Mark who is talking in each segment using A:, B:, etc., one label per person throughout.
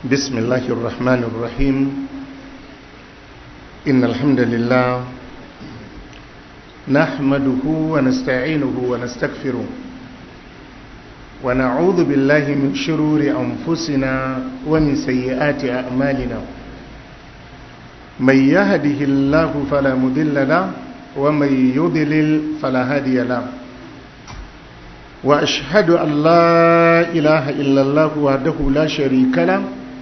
A: بسم الله الرحمن الرحيم إن الحمد لله نحمده ونستعينه ونستغفره ونعوذ بالله من شرور أنفسنا ومن سيئات أعمالنا من يهده الله فلا مضل له ومن يضلل فلا هادي له وأشهد أن لا إله إلا الله وحده لا شريك له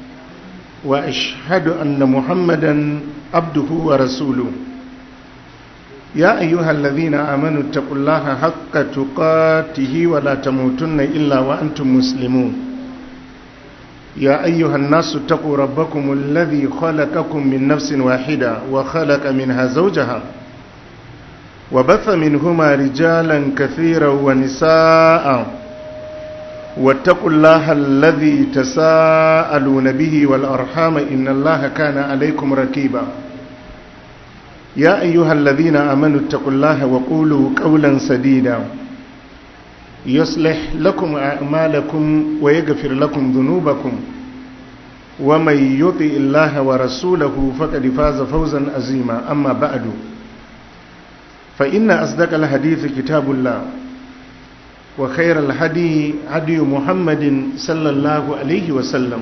A: وأشهد أن محمدا عبده ورسوله يا أيها الذين آمنوا اتقوا الله حق تقاته ولا تموتن إلا وأنتم مسلمون يا أيها الناس اتقوا ربكم الذي خلقكم من نفس واحدة وخلق منها زوجها وبث منهما رجالا كثيرا ونساء واتقوا الله الذي تساءلون به والأرحام إن الله كان عليكم ركيبا يا أيها الذين آمنوا اتقوا الله وقولوا قولا سديدا يصلح لكم أعمالكم ويغفر لكم ذنوبكم ومن يطع الله ورسوله فقد فاز فوزا عظيما أما بعد فإن أصدق الحديث كتاب الله وخير الهدي هدي محمد صلى الله عليه وسلم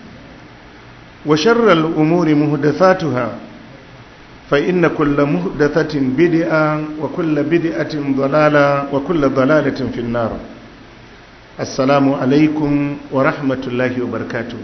A: وشر الأمور مهدثاتها فإن كل مهدثة بدعة وكل بدعة ضلالة وكل ضلالة في النار السلام عليكم ورحمة الله وبركاته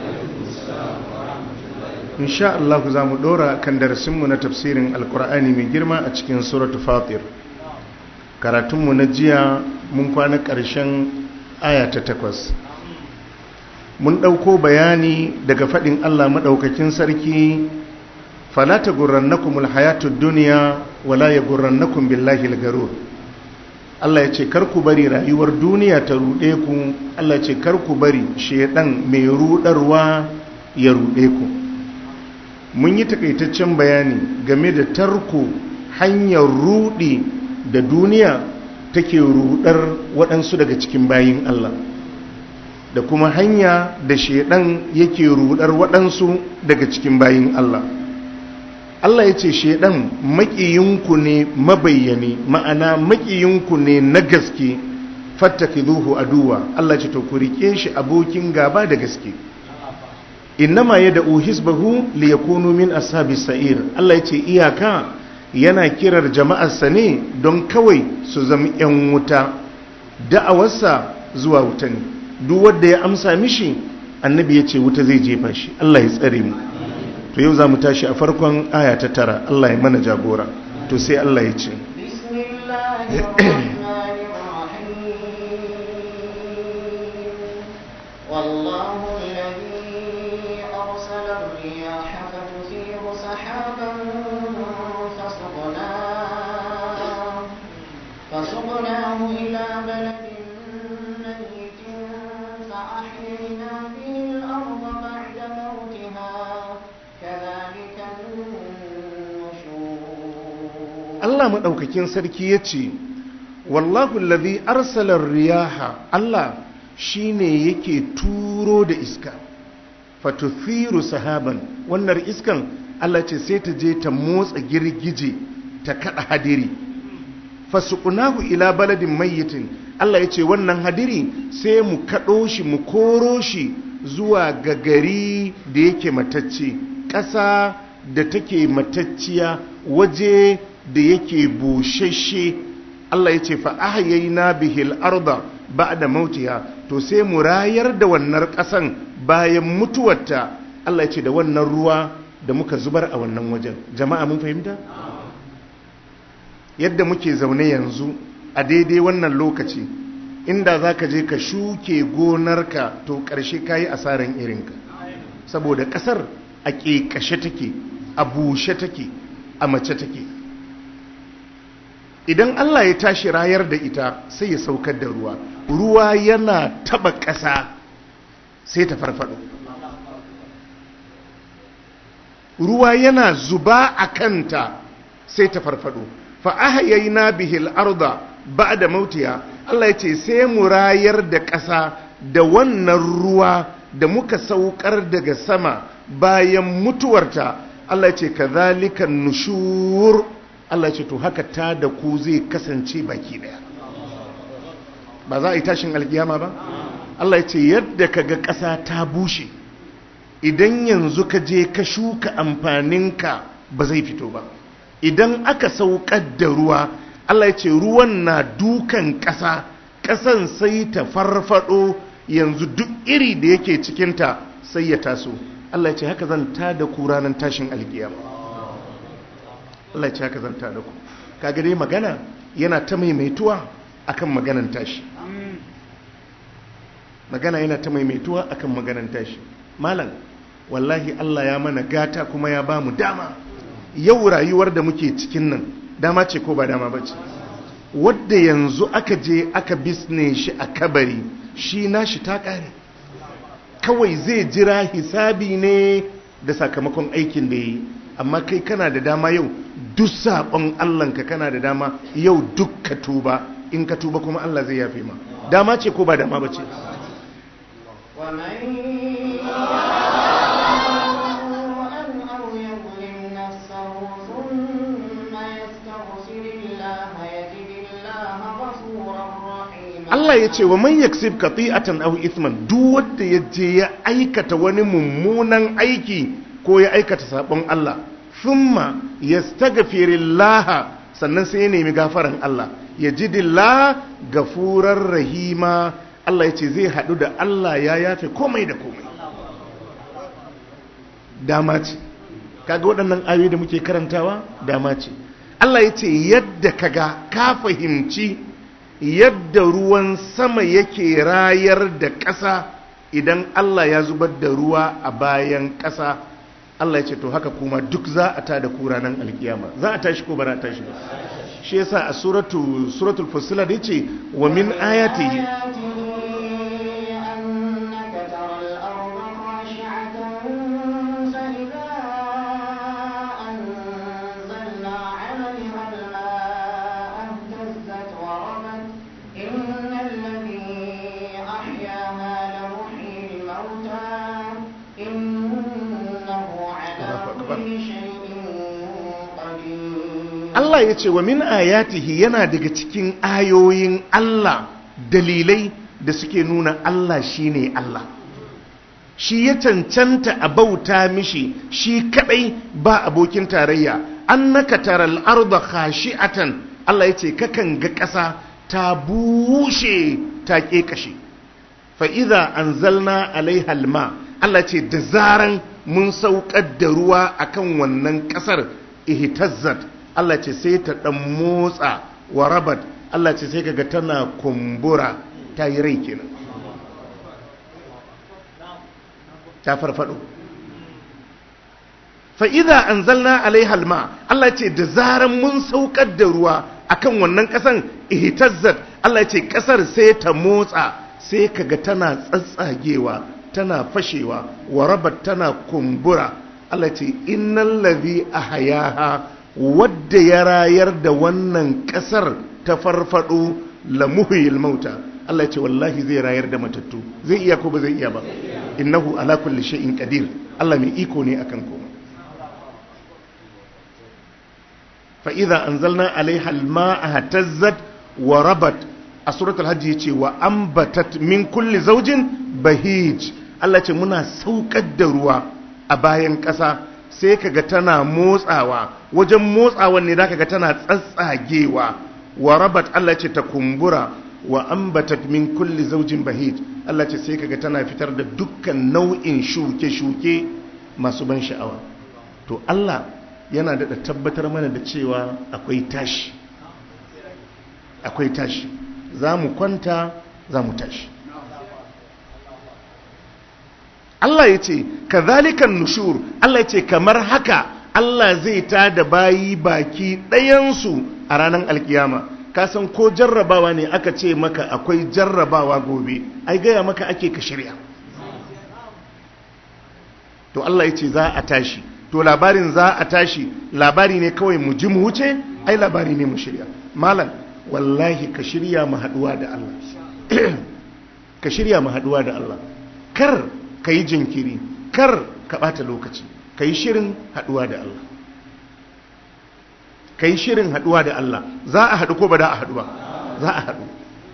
A: إن شاء الله زامو دورا كان درسمنا تفسير القرآن من جرمى أتشكين سورة فاطر karatunmu na jiya mun kwana ƙarshen aya ta takwas mun ɗauko bayani daga faɗin Allah maɗaukakin sarki falata gurrannakumul hayatud duniya wala ya gurrannakum billahi garur Allah ya ce karku bari rayuwar duniya ta ruɗe ku Allah ya ce karku bari shedan mai ruɗarwa ya ruɗe ku mun yi takaitaccen bayani game da tarko hanyar ruɗi da duniya take rudar waɗansu daga cikin bayin Allah da kuma hanya da shedan yake rudar waɗansu daga cikin bayin Allah Allah ya ce shedan maƙiyinku ne mabayyane ma'ana maƙiyinku ne na gaske fattakizuhu aduwa Allah ce to ku rike shi abokin gaba da gaske innama yad'u hisbahu liyakunu min ashabis sa'ir Allah ya ce iyaka yana kirar jama'arsa ne don kawai su zama 'yan wuta da'awarsa zuwa wuta ne duk wanda ya amsa mishi annabi ya ce wuta zai jefa shi Allah ya tsare mu to yau za mu tashi a farkon aya ta tara Allah ya mana jagora to sai Allah ya ce
B: والله الذي أرسل الرياح فتثير سحابا فسقناه فسقناه إلى بلد ميت فأحيينا به الأرض بعد موتها كذلك النشور
A: Allah maɗaukakin sarki ya ce wallahu lazi arsalar riyaha Allah shi ne yake turo da iska fatuthiru sahaban wannan iskan Allah ce sai ta je ta motsa girgije ta kada hadiri fasuqnahu ila baladin mayyitin Allah ya ce wannan hadiri sai mu kaɗo shi mu koro shi zuwa ga gari da yake matacce ƙasa da take matacciya waje da yake bushashe Allah ya ce fa ahyayna bihil arda ba'da mautiha to sai mu rayar da wannan ƙasan bayan mutuwarta Allah ya ce da wannan ruwa da muka zubar a wannan wajen jama'a mun fahimta yadda muke zaune yanzu a daidai wannan lokaci inda za ka je ka shuke gonarka to ƙarshe ka yi asaran irinka saboda ƙasar a ƙeƙashe take a bushe take a mace take idan Allah ya tashi rayar da ita sai ya saukar da ruwa ruwa yana taba ƙasa sai ta farfado ruwa yana zuba a kanta sai ta farfado fa ahyayna bihil arda ba'da mautiha Allah ya ce sai mu rayar da ƙasa da wannan ruwa da muka saukar daga sama bayan mutuwarta Allah ce kazalika nushur Allah ce to haka ta da ku zai kasance baki daya ba za a yi tashin alkiyama ba Allah ce yadda kaga ƙasa ta bushe idan yanzu ka je ka shuka amfaninka ba zai fito ba idan aka saukar da ruwa Allah ya ce ruwan na dukan ƙasa ƙasan sai ta farfado yanzu duk iri da yake cikinta sai ya taso Allah ya ce haka zan ta da ku ranar tashin alkiyama Allah ya ce haka zan ta da ku kaga dai magana yana ta maimaituwa akan maganan tashi magana yana ta maimaituwa akan maganan tashi malam wallahi Allah ya mana gata kuma ya ba mu dama yau rayuwar da muke cikin nan dama ce ko ba dama ba ce wadda yanzu aka je aka bisne shi a kabari shi nashi ta ƙare kawai zai jira hisabi ne da sakamakon aikin da ya yi amma kai kana da dama yau duk saɓon allahnka kana da dama yau duk ka tuba in ka tuba kuma allah zai yafe ma dama ce ko ba dama ba ce Allah ya ce wa man yaksib qati'atan aw ithman duk wanda ya je ya aikata wani mummunan aiki ko ya aikata sabon Allah thumma yastaghfirullah sannan sai ya nemi gafaran Allah yajidillah gafurar rahima Allah ya ce zai hadu da Allah ya yafe komai da komai dama ce kaga waɗannan ayoyi da muke karantawa dama ce Allah ya ce yadda kaga ka fahimci yadda ruwan sama yake rayar da ƙasa idan Allah ya zubar da ruwa a bayan ƙasa Allah ya ce to haka kuma duk za a ta da kura nan alkiyama za a tashi ko ba za a tashi ba shi yasa a suratu suratul fusilat yace wa min ayatihi Allah ya ce wa min ayatihi yana daga cikin ayoyin Allah dalilai da suke nuna Allah shine Allah shi ya cancanta a bauta mishi shi kadai ba abokin tarayya annaka taral arda khashi'atan Allah ya ce kakan ga ƙasa ta bushe ta ƙeƙashe fa idza anzalna alaiha alma Allah ce da zaran mun saukar da ruwa akan wannan ƙasar ihtazzat Allah ce sai ta ɗan motsa wa rabat Allah ce sai kaga tana kumbura ta yi rai kenan ta farfado fa'iza an zalna alaihalma Allah ce da zaran mun saukar da ruwa akan wannan ƙasan ihtazzat Allah ce ƙasar sai ta motsa sai kaga tana tsatsagewa tana fashewa wa rabat tana kumbura Allah ce innal ladhi ahyaha wadda ya rayar da wannan kasar ta farfado lamuhil mauta Allah ya ce wallahi zai rayar da matattu zai iya ko ba zai iya ba innahu ala kulli shay'in qadir Allah mai iko ne akan komai fa idza anzalna alaiha alma'a hatazzat wa rabat a suratul hajj yace wa ambatat min kulli zawjin bahij Allah ce muna saukar da ruwa a bayan ƙasa sai kaga tana motsawa wajen motsawan ne zaka ga tana tsatsagewa wa rabat Allah ce ta kumbura wa ambatat min kulli zawjin bahij Allah ce sai kaga tana fitar da dukkan nau'in shuke-shuke masu ban sha'awa to Allah yana da tabbatar mana da cewa akwai tashi akwai tashi za mu kwanta za mu tashi Allah ya ce kazalikan nushur Allah ya ce kamar haka Allah zai ta da bayi baki ɗayansu a ranar alkiyama ka san ko jarrabawa ne aka ce maka akwai jarrabawa gobe ai gaya maka ake ka shirya to Allah ya ce za a tashi to labarin za a tashi labari ne kawai mu ji mu wuce ai labari ne mu shirya malam wallahi ka shirya mu haduwa da Allah ka shirya mu haduwa da Allah kar ka yi jinkiri kar ka ɓata lokaci ka yi shirin haɗuwa da Allah ka yi shirin haɗuwa da Allah za a haɗu ko ba da a haɗu ba za a haɗu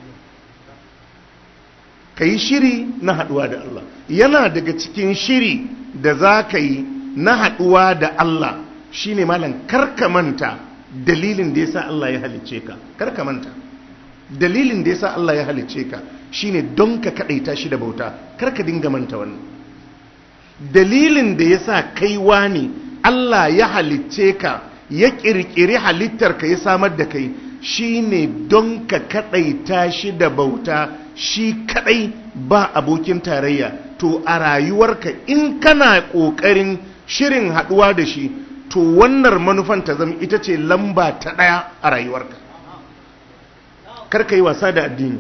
A: ka yi shiri na haɗuwa da Allah yana daga cikin shiri da za ka yi na haɗuwa da Allah shine malam karka manta dalilin da yasa Allah ya halicce ka karka manta dalilin da yasa Allah ya halicce ka shine don ka kadaita shi da bauta karka dinga manta wannan dalilin da yasa kai wani Allah ya halicce ka ya kirkiri halittar ka ya samar da kai shine don ka kadaita shi da bauta shi kadai ba abokin tarayya to a rayuwarka in kana kokarin shirin haduwa da shi to wannan manufan ta zama ita ce lamba ta ɗaya a rayuwarka karka yi wasa da addini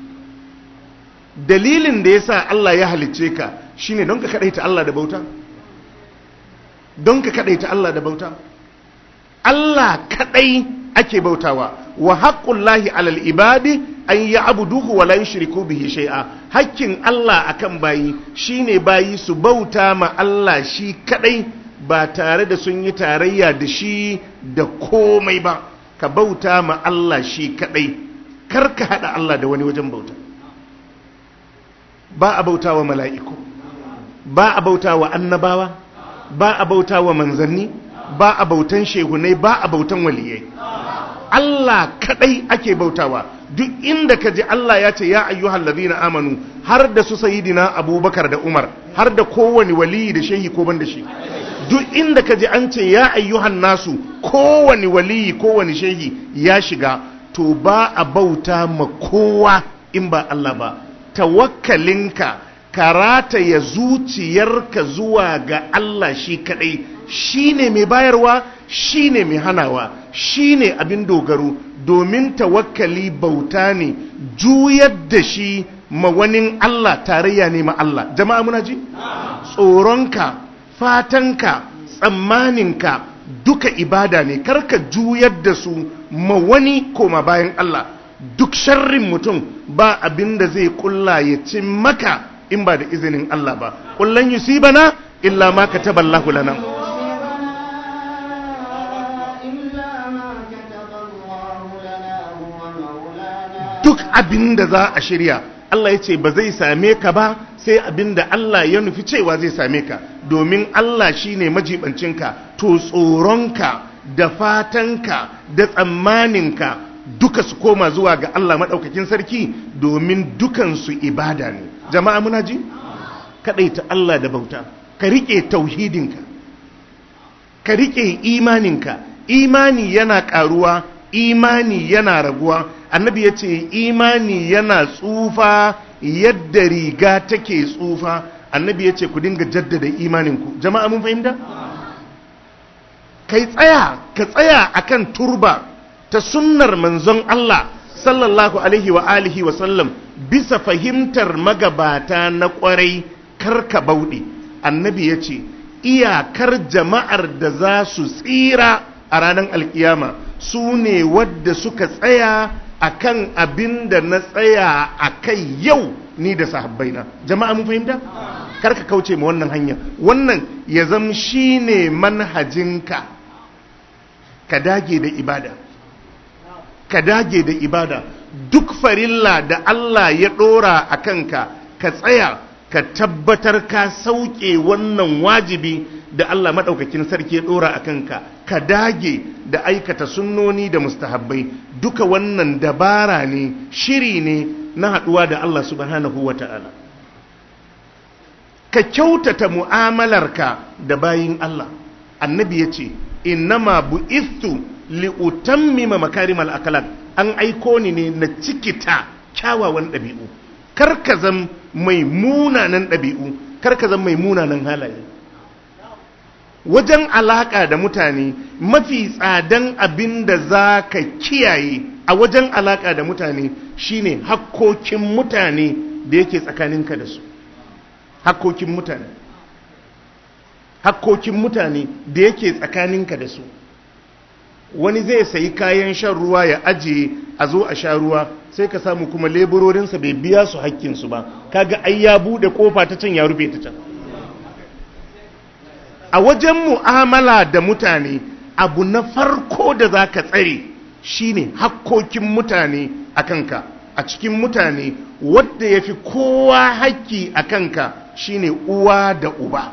A: dalilin da ya sa Allah ya halicce ka shine don ka kaɗaita Allah da bauta don ka kaɗaita Allah da bauta Allah kaɗai ake bautawa wa haqqullahi alal ibadi an ya'buduhu wa la yushriku bihi shay'a hakkin Allah akan bayi shine bayi su bauta ma Allah shi kaɗai ba tare da sun yi tarayya da shi da komai ba ka bauta ma Allah shi kadai kar ka hada Allah da wani wajen bauta ba a bauta wa mala'iku ba a bauta wa annabawa ba a bauta wa manzanni ba a bautan shehunai ba a bautan waliyai Allah kadai ake bautawa duk inda ka ji Allah ya ce ya ayyuhal ladina amanu har da su sayidina abubakar da umar har da kowane waliyi da shehi ko ban da shi duk inda ka ji an ce ya ayyuhan nasu kowane waliyi kowane shehi ya shiga to ba a bauta ma kowa in ba Allah ba tawakkalinka karata ya zuciyarka zuwa ga Allah shi kadai shine mai bayarwa shine mai hanawa shine abin dogaro domin tawakkali bauta ne juyar da shi ma wani Allah tarayya ne ma Allah jama'a muna ji tsoronka fatanka tsammaninka duka ibada ne karka juyar da su ma wani koma bayan Allah duk sharrin mutum ba abin da zai kulla ya ci maka in ba da izinin Allah ba kullan yusibana illa ma kataballahu lana duk abin da za a shirya Allah ya ce ba zai same ka ba sai abin da Allah ya nufi cewa zai same ka domin Allah shi ne majibancinka to tsoronka da fatanka da tsammaninka duka su koma zuwa ga Allah maɗaukakin sarki domin dukansu ibada ne jama'a muna ji? kaɗaita Allah da bauta ka riƙe tauhidinka ka riƙe imaninka imani yana ƙaruwa imani yana raguwa annabi ya ce imani yana tsufa yadda riga take tsufa annabi ya ce ku dinga jaddada imaninku jama'a mun fahimta? kai tsaya ka tsaya akan turba ta sunnar manzon Allah sallallahu alaihi wa alihi wa sallam bisa fahimtar magabata na kwarai karka bauɗe annabi ya ce iyakar jama'ar da za su tsira a ranar alkiyama su ne wadda suka tsaya akan abin da na tsaya a kai yau ni da sahabbaina jama'a mun fahimta karka kauce ma wannan hanya wannan ya zam shine manhajinka ka dage da ibada ka dage da ibada duk farilla da Allah ya dora a kanka ka tsaya ka tabbatar ka sauke wannan wajibi da Allah maɗaukakin sarki ya dora a kanka ka dage da aikata sunnoni da mustahabbai duka wannan dabara ne shiri ne na haɗuwa da Allah subhanahu wa ta'ala ka kyautata mu'amalarka da bayin Allah annabi ya ce innama bu'istu li'utammima makarimal akhlaq an aiko ni ne na cikita kyawawan ɗabi'u kar ka zam mai munanan ɗabi'u kar ka zam mai munanan halaye wajen alaƙa da mutane mafi tsadan abin da za ka kiyaye a wajen alaƙa da mutane shine hakkokin mutane da yake tsakaninka da su hakkokin mutane hakkokin mutane da yake tsakaninka da su wani zai sayi kayan shan ruwa ya ajiye a zo a sha ruwa sai ka samu kuma leburorinsa bai biya su hakkinsu ba kaga ai ya bude kofa ta can ya rufe ta can a wajen mu'amala da mutane abu na farko da za ka tsare shine hakkokin mutane a kanka a cikin mutane wadda ya fi kowa hakki a kanka shine uwa da uba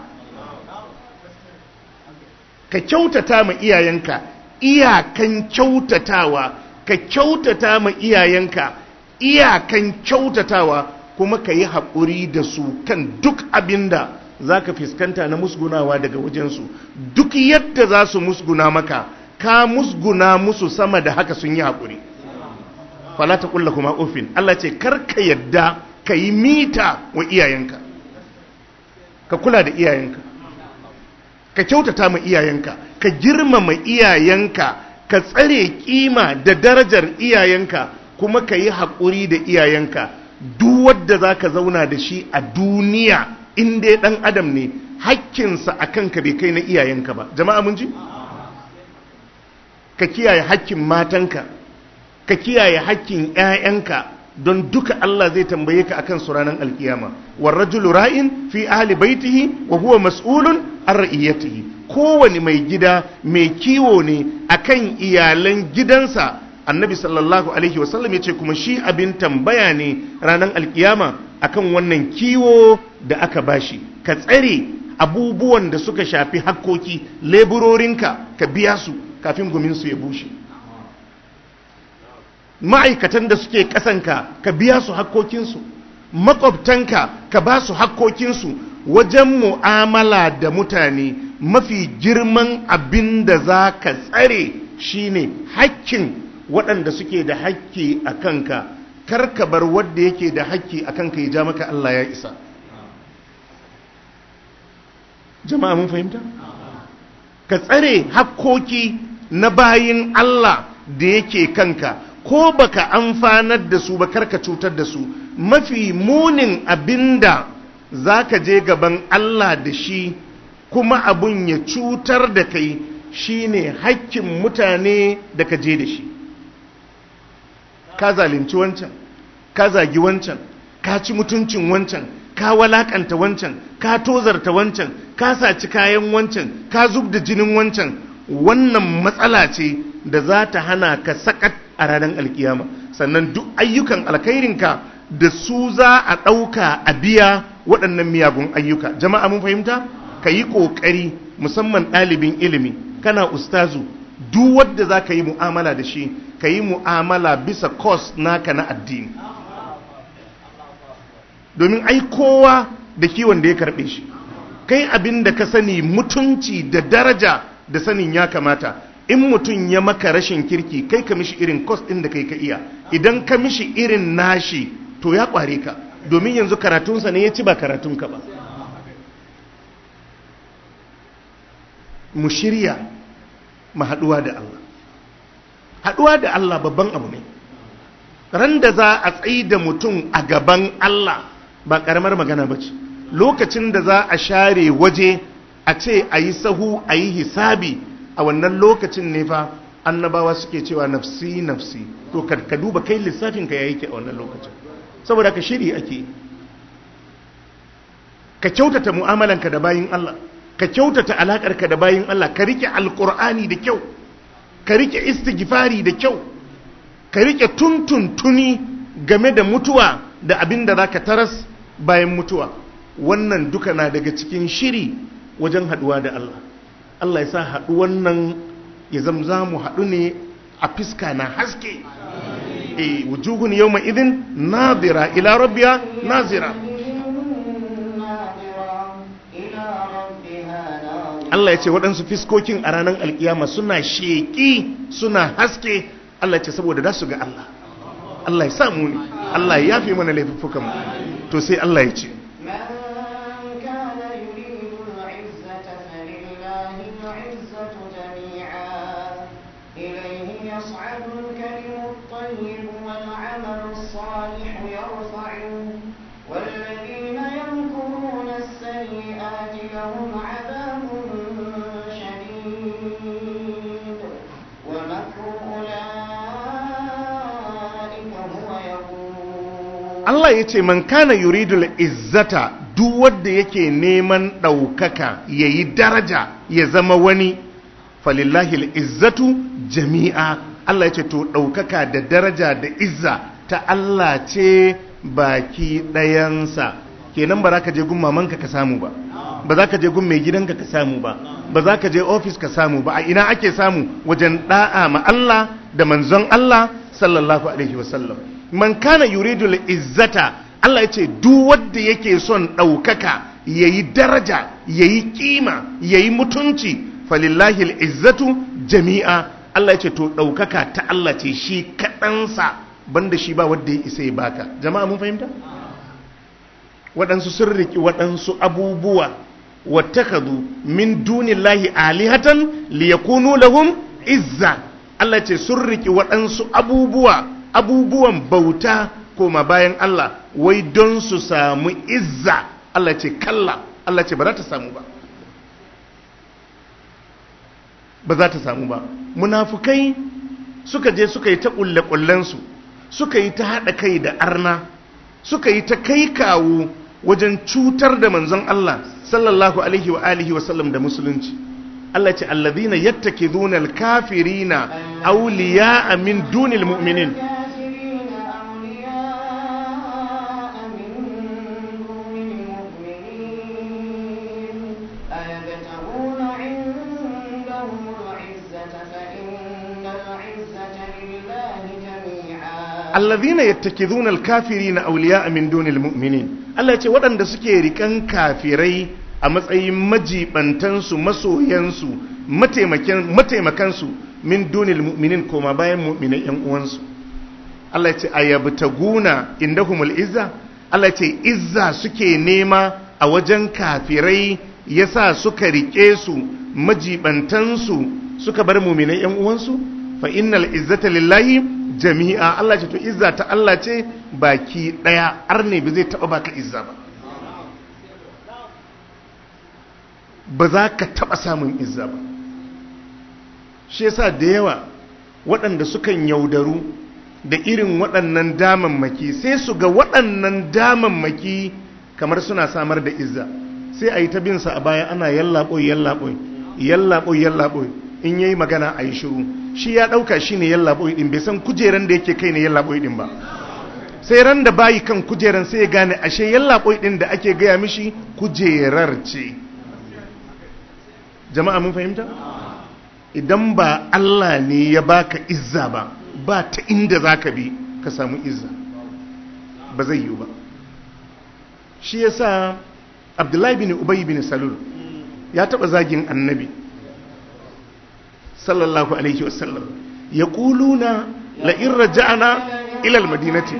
A: ka kyautata ma iyayenka iyakan kyautatawa ka kyautata ma iyayenka iyakan kyautatawa kuma ka yi haƙuri da su kan duk abinda za ka fuskanta na musgunawa daga wajensu duk yadda za su musguna maka ka musguna musu sama da haka sun yi haƙuri falata ƙulla kuma ofin Allah ce karka yadda ka yi mita wa iyayenka ka kula da iyayenka ka kyautata ma iyayenka ka girmama iyayenka ka tsare kima da darajar iyayenka kuma ka yi haƙuri da iyayenka duk wadda za ka zauna da shi a duniya in dai ɗan adam ne hakkinsa a kanka bai kai na iyayenka ba jama'a mun ji ka kiyaye hakkin matanka ka kiyaye hakkin 'ya'yanka don duka Allah zai tambaye ka akan su ranar alkiyama war rajulu ra'in fi ahli baitihi wa huwa mas'ulun an ra'iyatihi kowane mai gida mai kiwo ne akan iyalan gidansa annabi sallallahu alaihi wasallam yace kuma shi abin tambaya ne ranar alkiyama akan wannan kiwo da aka bashi ka tsare abubuwan da suka shafi hakkoki leburorinka ka biya su kafin gumin su ya bushe ma'aikatan da suke kasanka ka biya su hakkokinsu makwabtanka ka ba su hakkokinsu wajen mu'amala da mutane mafi girman abin da za ka tsare shine hakkin waɗanda suke da hakki a kanka kar ka bar wadda yake da hakki a kanka ya ja maka Allah ya isa jama'a mun fahimta ka tsare hakkoki na bayin Allah da yake kanka ko baka amfanar da su ba karka cutar da su mafi munin abinda zaka je gaban Allah da shi kuma abun ya cutar da kai shine hakkin mutane da ka je da shi ka zalunci wancan ka zagi wancan ka ci mutuncin wancan ka walakanta wancan ka tozarta wancan ka saci kayan wancan ka zub da jinin wancan wannan matsala ce da za ta hana ka sakat a ranar alkiyama sannan duk ayyukan alkhairinka da su za a ɗauka a biya waɗannan miyagun ayyuka jama'a mun fahimta ka yi ƙoƙari musamman ɗalibin ilimi kana ustazu duk wadda za ka yi mu'amala da shi ka yi mu'amala bisa kos naka na addini domin ai kowa da kiwon da ya karɓe shi kai abin da ka sani mutunci da daraja da sanin ya kamata in mutum ya maka rashin kirki kai ka mishi irin kos ɗin da kai ka iya idan ka mishi irin nashi to ya ƙware ka domin yanzu karatunsa ne ya ci ba karatunka ba mu shirya mu haɗuwa da Allah haɗuwa da Allah babban abu ne ran da za a tsayi da mutum a gaban Allah ba ƙaramar magana ba ce lokacin da za a share waje a ce a yi sahu a yi hisabi a wannan lokacin ne fa annabawa suke cewa nafsi nafsi to ka duba kai lissafin ka yayi ke a wannan lokacin saboda ka shiri ake ka kyautata mu'amalanka da bayin Allah ka kyautata alakarka da bayin Allah ka rike alqur'ani da kyau ka rike istighfari da kyau ka rike tuntuntuni game da mutuwa da abin da zaka taras bayan mutuwa wannan duka na daga cikin shiri wajen haduwa da Allah Allah ya sa haɗu wannan ya zamza mu haɗu ne a fiska na haske e wujuhun yawma idin nadira ila rabbiya nazira Allah ya ce waɗansu fiskokin a ranar alkiyama suna sheƙi suna haske Allah ya ce saboda da su ga Allah Allah ya samu ne Allah ya yafe mana laifuffukan to sai Allah ya ce
B: يصعد الكلم الطيب والعمل الصالح يرفعه والذين يمكرون السيئات لهم عذاب شديد ومكر أولئك هو
A: Allah ya ce man kana yuridul izzata duk wanda yake neman ɗaukaka ya yi daraja ya zama wani falillahi izzatu jami'a Allah ya ce to ɗaukaka da daraja da izza ta Allah ce baki ɗayansa kenan ba za ka je gun mamanka ka samu ba ba za ka je gun mai gidanka ka samu ba ba za ka je ofis ka samu ba a ina ake samu wajen da'a ma Allah da manzon Allah sallallahu alaihi wasallam man kana yuridu izzata Allah ya ce duk wanda yake son ɗaukaka yayi daraja yayi kima yayi mutunci falillahi izzatu jami'a Allah ya ce to ɗaukaka ta Allah ce shi kaɗansa banda shi ba wanda ya isa ya baka jama'a mun fahimta waɗansu sun riki waɗansu abubuwa wattakadu min dunillahi alihatan liyakunu lahum izza Allah ce sun riki waɗansu abubuwa abubuwan bauta koma bayan Allah wai don su samu izza Allah ce kalla Allah ce ba za ta samu ba ba za ta samu ba munafukai suka je suka yi ta ƙulle-ƙullensu suka yi ta haɗa kai da arna suka yi ta kai kawo wajen cutar da manzon Allah sallallahu alaihi wa alihi wa sallam da musulunci Allah ce allazina yattakizuna alkafirina awliya'a min dunil mu'minin allazina yattakizuna alkafirina awliya'a min dunil mu'minin Allah ce waɗanda suke rikan kafirai a matsayin majibantansu masoyansu mataimakansu min dunil mu'minin koma bayan mu'minai yan uwansu Allah ce ayabtaguna indahumul izza Allah ce izza suke nema a wajen kafirai yasa suka rike su majibantansu suka bar mu'minai yan uwansu fa innal izzata lillahi jami'a Allah ce to izza ta Allah ce baki daya arne ba zai taba baka izza ba ba za ka taba samun izza ba shi yasa da yawa waɗanda sukan yaudaru da irin waɗannan damammaki sai su ga waɗannan damammaki kamar suna samar da izza sai a yi ta binsa a baya ana yallaɓoi yallaɓoi yallaɓoi yallaɓoi in yayi magana a yi shiru shi ya ɗauka shi ne yallaɓoi ɗin bai san kujeran da yake kai ne yallaɓoi ɗin ba sai ran da bayi kan kujeran sai ya gane ashe yallaɓoi ɗin da ake gaya mishi kujerar ce jama'a mun fahimta idan ba Allah ne ya baka izza ba ba ta inda za ka bi ka samu izza ba zai yiwu ba shi yasa abdullahi bin ubay bin salul ya taɓa zagin annabi sallallahu alaihi wasallam ya ƙuluna la'in raja'ana ilal madinati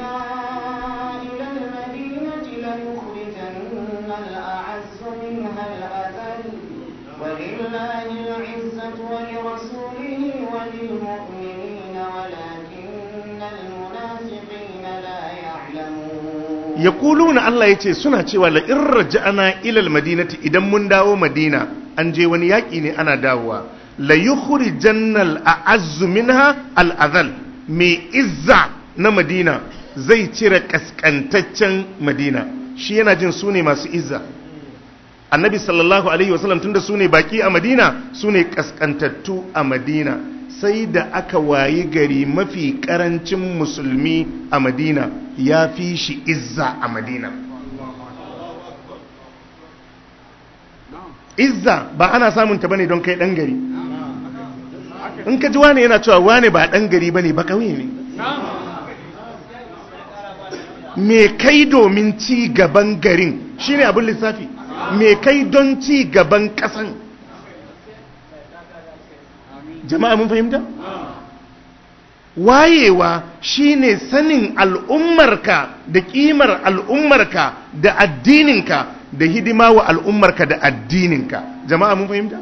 B: ولله العزة ولرسوله وللمؤمنين ولكن المنافقين لا يعلمون
A: يقولون الله يتي سنة cewa la in raja'ana ila almadinati idan mun dawo madina an je wani yaki ne ana dawowa la yukhrijanna al'azzu minha al'adhal mai izza na madina zai cire kaskantaccen madina shi yana jin su ne masu izza annabi sallallahu alaihi wasallam tunda su ne baki a madina su ne kaskantattu a madina sai da aka wayi gari mafi karancin musulmi a madina ya fi shi izza a madina izza ba ana samun ta bane don kai dan gari in ka ji wane yana cewa wane ba dan gari bane ba kauye ne me kai domin ci gaban garin shine abin lissafi me kai don ci gaban kasan jama'a mun fahimta wayewa shine sanin al'ummarka da kimar al'ummarka da addininka da hidima wa al'ummarka da addininka jama'a mun fahimta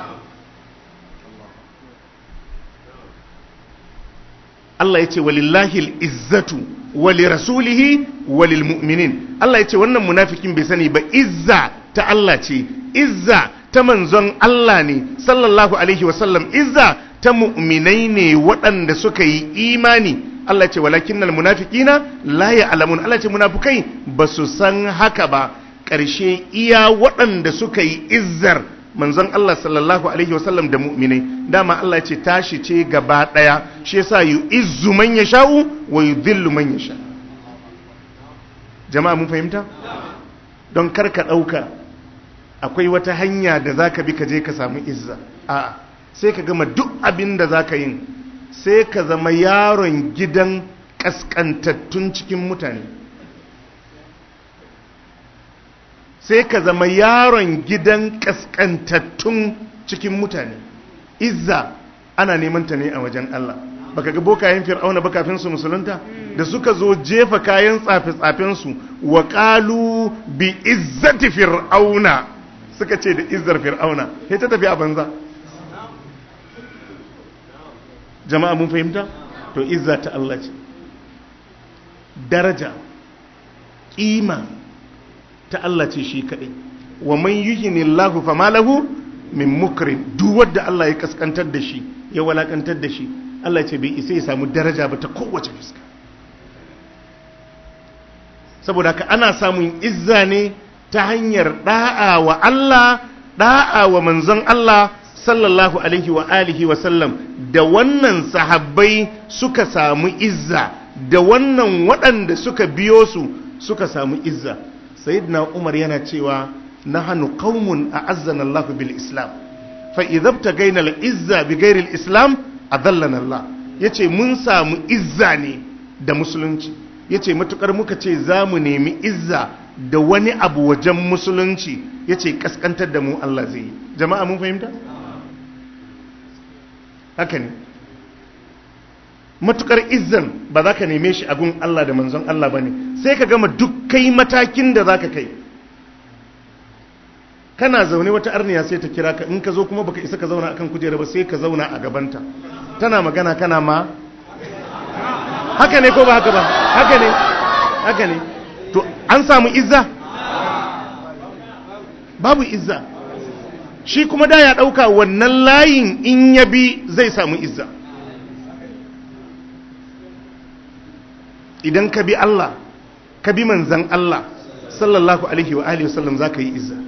A: Allah ya ce walillahi izzatu wali rasulihi walil mu'minin Allah ya ce wannan munafikin bai sani ba izza ta Allah ce izza ta manzon Allah ne sallallahu alaihi wasallam izza ta mu'minai ne waɗanda suka yi imani Allah ce walakinnal munafiqina la ya'lamun Allah ce munafukai ba su san haka ba ƙarshe iya waɗanda suka yi izzar manzon Allah sallallahu alaihi wasallam da mu'minai dama Allah ce tashi ce gaba ɗaya shi yasa yu'izzu man yasha'u wa yudhillu man yasha jama'a mun fahimta don kar ka ɗauka akwai wata hanya da zaka bi ka je ka samu izza a'a sai ka gama duk abin da zaka yin sai ka zama yaron gidan kaskantattun cikin mutane sai ka zama yaron gidan kaskantattun cikin mutane izza ana neman ta ne a wajen Allah baka ga bokayen fir'auna ba kafin su musulunta da suka zo jefa kayan tsafe-tsafen su wa qalu bi izzati fir'auna suka ce da izzar fir'auna sai ta tafi a banza jama'a mun fahimta to izza ta Allah ce daraja kima ta Allah ce shi kaɗai wa man yuhini Allahu fa malahu min mukrim duk wanda Allah ya kaskantar da shi ya walakantar da shi Allah ce bai isa ya samu daraja ba ta kowace fuska saboda haka ana samun izza ne ta hanyar da'a wa Allah da'a wa manzon Allah sallallahu alaihi wa alihi wa sallam da wannan sahabbai suka samu izza da wannan waɗanda suka biyo su suka samu izza sayyidina umar yana cewa nahnu qaumun a'azzana Allah bil islam fa idza btagaina al izza bi ghairi al islam adallana Allah yace mun samu izza ne da musulunci yace matukar muka ce zamu nemi izza da wani abu wajen musulunci yace kaskantar da mu Allah zai yi jama'a mun fahimta haka ne matukar izzan ba za ka neme shi a gun Allah da manzon Allah ba ne sai ka gama duk kai matakin da za ka kai kana zaune wata arniya sai ta kira ka in ka zo kuma baka isa ka zauna akan kujera ba sai ka zauna a gabanta tana magana kana ma haka ne ko ba haka ba haka ne haka ne to an samu izza babu izza shi kuma da ya ɗauka wannan layin in ya bi zai samu izza idan ka bi Allah ka bi manzan Allah sallallahu alaihi wa alihi wasallam za ka yi izza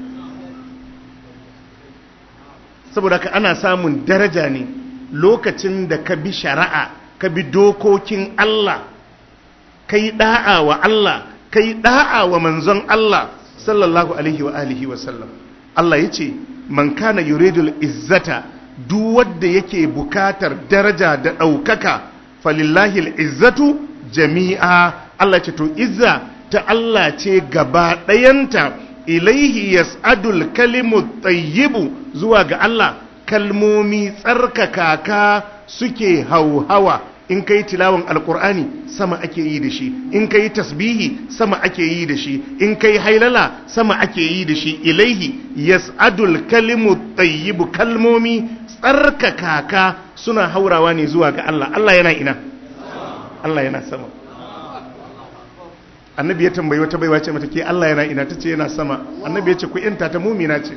A: saboda ka ana samun daraja ne lokacin da ka bi shari'a ka bi dokokin Allah ka yi da'a wa Allah ka yi da'a wa manzon Allah sallallahu alaihi wa alihi wasallam Allah ya ce man kana yuridul izzata duk wanda yake bukatar daraja da ɗaukaka falillahi izzatu jami'a Allah ce to izza ta Allah ce gaba ɗayanta ilaihi yas'adul kalimu tayyibu zuwa ga Allah kalmomi tsarkaka ka suke hauhawa in kai tilawan alkur'ani sama ake yi da shi in kai tasbihi sama ake yi da shi in kai hailala sama ake yi da shi ilaihi yas'adul kalimu tayyibu kalmomi tsarkaka ka suna haurawa ne zuwa ga Allah Allah yana ina Allah yana sama annabi ya tambayi wata baiwa ce mata ke Allah yana ina tace yana sama annabi ya ce ku yanta ta mumina ce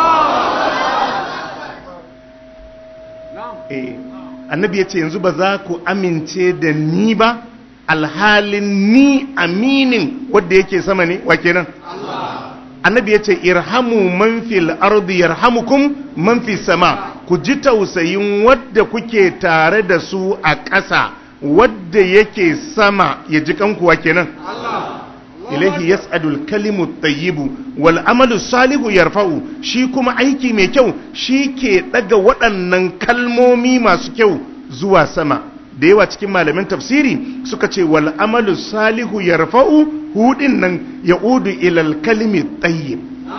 A: eh annabi ya ce yanzu ba za ku amince da ni ba alhalin ni aminin wadda yake sama ne wa kenan annabi ya ce irhamu man fil ardi yarhamukum man fi sama ku ji tausayin wadda kuke tare da su a ƙasa wadda yake sama ya ji kanku wa kenan ilaihi yas'adul kalimu tayyibu wal amalu salihu yarfa'u shi kuma aiki mai kyau shi ke daga waɗannan kalmomi masu kyau zuwa sama da yawa cikin malamin tafsiri suka ce wal amalu salihu yarfa'u hudin nan ya'udu ilal kalimi tayyib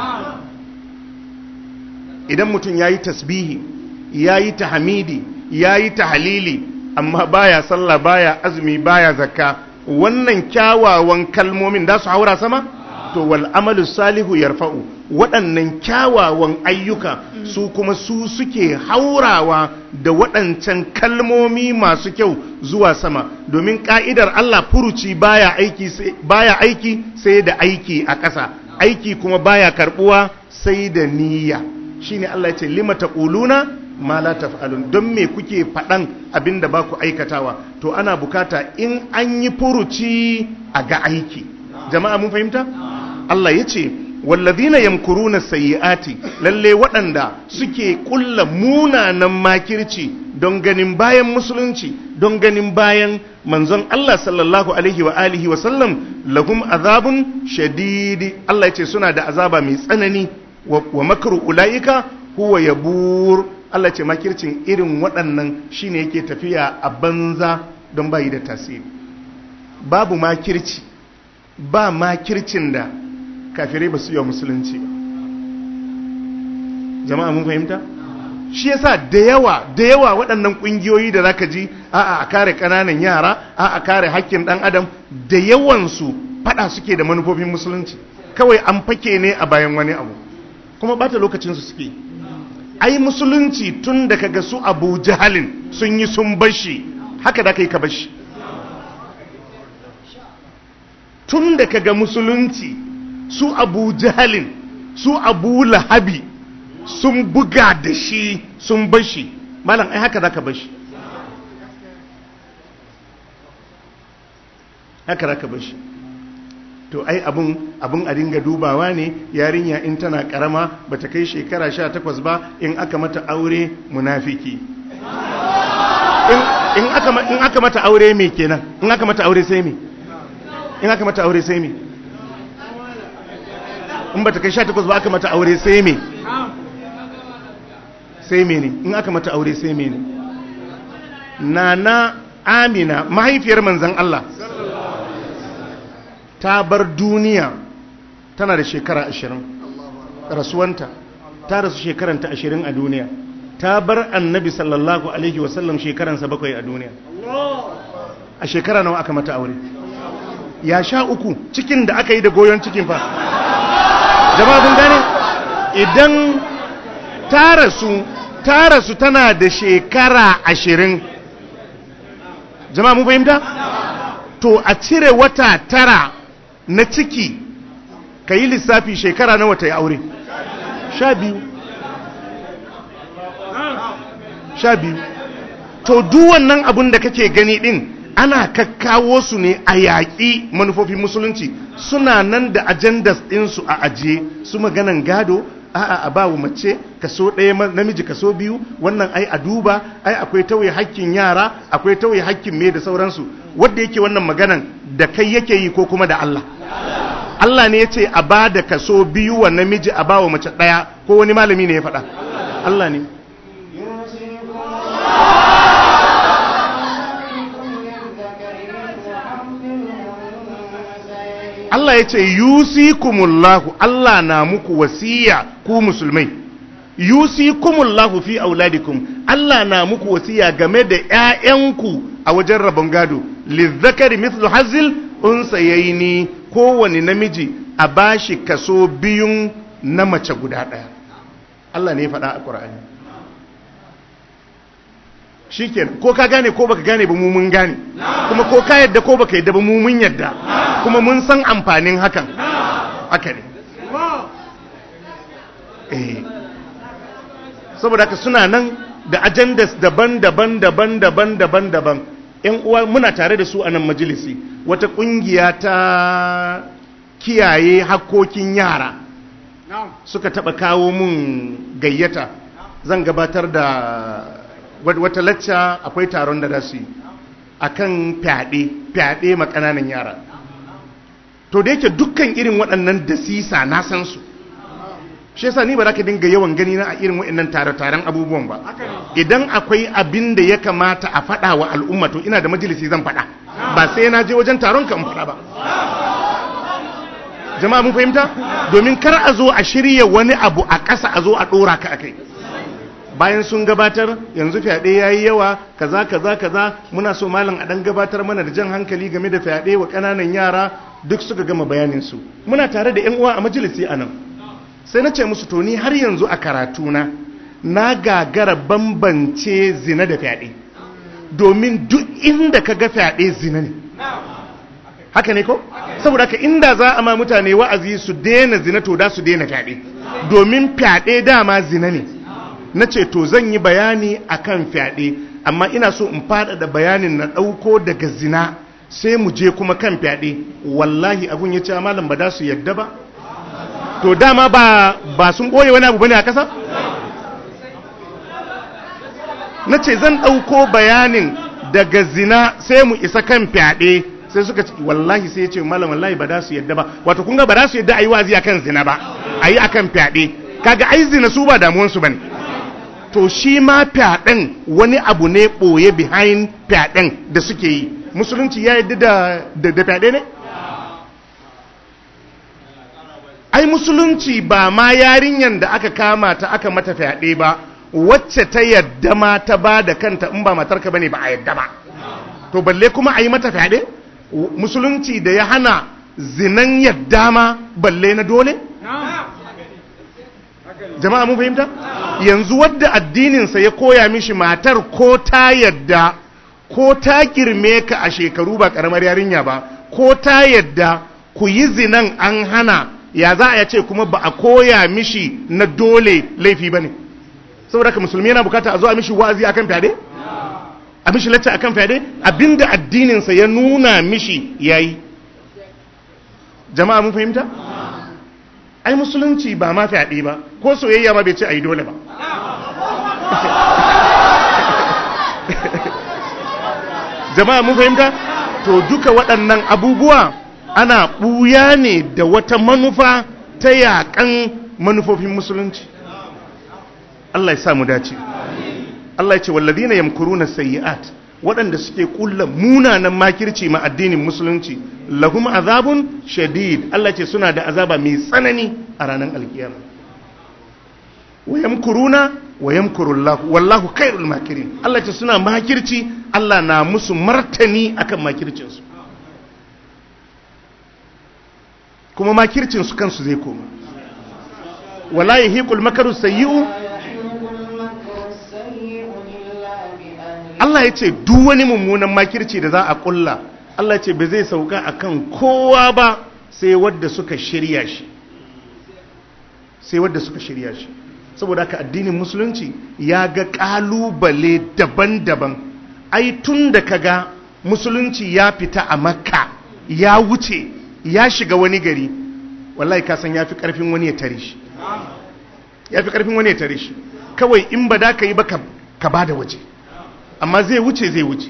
A: idan mutum yayi tasbihi yayi tahmidi yayi tahlili amma baya sallah baya azumi baya zakka wannan kyawawan kalmomin da su haura sama to wal amalu salihu yarfa'u waɗannan kyawawan ayyuka su kuma su suke haurawa da waɗancan kalmomi masu kyau zuwa sama domin ka'idar Allah furuci baya aiki sai baya aiki sai da aiki a ƙasa aiki kuma baya karbuwa sai da niyya shine Allah ya ce lima taquluna ma la taf'alun don me kuke faɗan abin da ba ku aikatawa to ana bukata in an yi furuci a ga aiki jama'a mun fahimta Allah ya ce wallazina yamkuruna sayyi'ati lalle waɗanda suke kulla munanan makirci don ganin bayan musulunci don ganin bayan manzon Allah sallallahu alaihi wa alihi wa sallam lahum azabun shadidi Allah ya ce suna da azaba mai tsanani wa makru ulaika huwa yabur Allah ce makircin irin waɗannan shine yake tafiya a banza don bayi da tasiri babu makirci ba makircin da kafirai ba su yi wa musulunci ba jama'a mun fahimta shi yasa da yawa da yawa waɗannan ƙungiyoyi da zaka ji a'a a kare ƙananan yara a'a a kare hakkin ɗan adam da yawansu faɗa suke da manufofin musulunci kawai an fake ne a bayan wani abu kuma bata lokacinsu suke ai musulunci tun da kaga su abu jahalin sun yi sun bashi haka da kai ka bashi tun da kaga musulunci su abu jahalin su abu lahabi sun buga da shi sun bashi malam ai haka zaka bashi haka zaka bashi to ai abun abun a dinga dubawa ne yarinya in tana karama bata kai shekara 18 ba in aka mata aure munafiki in in aka in aka mata aure me kenan in aka mata aure sai me in aka mata aure sai me in bata kai 18 ba aka mata aure sai me sai me ne in aka mata aure sai me ne nana amina mahaifiyar manzon Allah ta bar duniya tana da shekara ashirin rasuwanta ta rasu shekaranta ashirin a duniya ta bar annabi sallallahu alaihi wasallam shekaransa bakwai a duniya a shekara nawa aka mata aure ya sha uku cikin da aka yi da goyon cikin fa jama'a kun gane idan ta rasu ta rasu tana da shekara ashirin jama'a mun fahimta to a cire wata tara na ciki ka yi lissafi shekara na wata ya aure sha biyu sha biyu to duwannan abun da kake gani din ana kakkawo su ne a yaƙi manufofin musulunci suna nan da ajandas ɗinsu a ajiye su maganan gado a'a a bawa mace kaso ɗaya namiji kaso biyu wannan ai a duba ai akwai tauye hakkin yara akwai tauye hakkin me da sauransu wanda yake wannan maganan da kai yake yi ko kuma da Allah Allah ne ya ce a ba da kaso biyu wa namiji a ba wa mace ɗaya ko wani malami ne ya faɗa Allah ne Allah ya ce yusikumullahu Allah na muku wasiya ku musulmai yusikumullahu fi auladikum Allah na muku wasiya game da ƴaƴanku a wajen rabon gado lizzakari mithlu hazil unsayaini kowane namiji a bashi kaso biyun na mace guda ɗaya Allah ne ya faɗa a Qur'ani shikenan ko ka gane ko baka gane ba mu mun gane kuma ko ka yadda ko baka yadda ba mu mun yadda kuma mun san amfanin hakan haka ne eh saboda haka suna nan da agendas daban-daban daban-daban daban-daban yan uwa muna tare da su a nan majalisi wata kungiya ta kiyaye hakkokin yara suka taba kawo mun gayyata zan gabatar da wata lacca akwai taron da su yi a kan fyaɗe fyaɗe makananan yara to da yake dukkan irin waɗannan da sisa na san su shi yasa ni ba za ka dinga yawan gani na a irin waɗannan tare-taren abubuwan ba idan akwai abin da ya kamata a faɗa wa al'umma to ina da majalisi zan faɗa ba sai na je wajen taron ka in faɗa ba jama'a mun fahimta domin kar a zo a shirya wani abu a ƙasa a zo a ɗora ka a kai bayan sun gabatar yanzu fyaɗe ya yi yawa kaza kaza kaza muna so malam a ɗan gabatar mana da jan hankali game da fyaɗe wa ƙananan yara duk suka gama bayaninsu muna tare da yan uwa a majalisi a nan sai na ce musu to ni har yanzu a karatuna na gagara bambance zina da fyaɗe domin duk inda ka ga fyaɗe zina ne haka ne ko saboda ka inda za a ma mutane wa'azi su daina zina to da su daina fyaɗe domin fyaɗe dama zina ne na ce to zan yi bayani akan fyaɗe amma ina so in faɗaɗa bayanin na ɗauko daga zina sai mu je kuma kan fyaɗe wallahi abun ya ce malam ba da su yadda ba to dama ba ba sun ɓoye wani abu bane a ƙasa na ce zan ɗauko bayanin daga zina sai mu isa kan fyaɗe sai suka ce wallahi sai ya ce malam wallahi ba da su yadda ba wato kun ga ba da su yadda a yi wazi akan zina ba a yi akan fyaɗe kaga ai zina su ba damuwansu ba ne to shi ma fyaɗen wani abu ne ɓoye behind fyaɗen da suke yi musulunci ya yadda da da fyaɗe ne ai musulunci ba ma yarinyan da aka kama ta aka mata fyaɗe ba wacce ta yadda ma ta ba da kanta in ba matarka bane ba a yadda ba to balle kuma a yi mata fyaɗe musulunci da ya hana zinan yadda ma balle na dole jama'a mun fahimta yanzu wadda addininsa ya koya mishi matar ko ta yadda ko ta girme ka a shekaru ba karamar yarinya ba ko ta yadda ku yi zinan an hana ya za a ce kuma ba a koya mishi na dole laifi ba ne saboda ka musulmi yana bukata a zo a mishi wa'azi akan fyaɗe a mishi lacca akan fyaɗe abinda addininsa ya nuna mishi yayi jama'a mun fahimta ai musulunci ba ma fyaɗe ba ko soyayya ma bai ce a yi dole ba jama'a mun fahimta to duka waɗannan abubuwa ana ɓuya ne da wata manufa ta yaƙan manufofin musulunci Allah ya sa mu dace Allah ya ce walladina yamkuruna sayyi'at waɗanda suke kulla munanan makirci ma addinin musulunci lahum azabun shadid Allah ce suna da azaba mai tsanani a ranar alkiyama wa yamkuruna wa yamkurullahu wallahu khairul makirin Allah ce suna makirci Allah na musu martani akan makircin su kuma makircin su kansu zai koma wala yahiqul makaru sayyi'u Allah ya ce duk wani mummunan makirci da za a kulla Allah ce ba zai sauka akan kowa ba sai wadda suka shirya shi sai wadda suka shirya shi saboda haka addinin musulunci ya ga kalubale daban-daban ai tun da kaga musulunci ya fita a makka ya wuce ya shiga wani gari wallahi ka san ya fi karfin wani ya tare shi ya fi karfin wani ya tare shi kawai in ba da ka yi ba ka ba da waje amma zai wuce zai wuce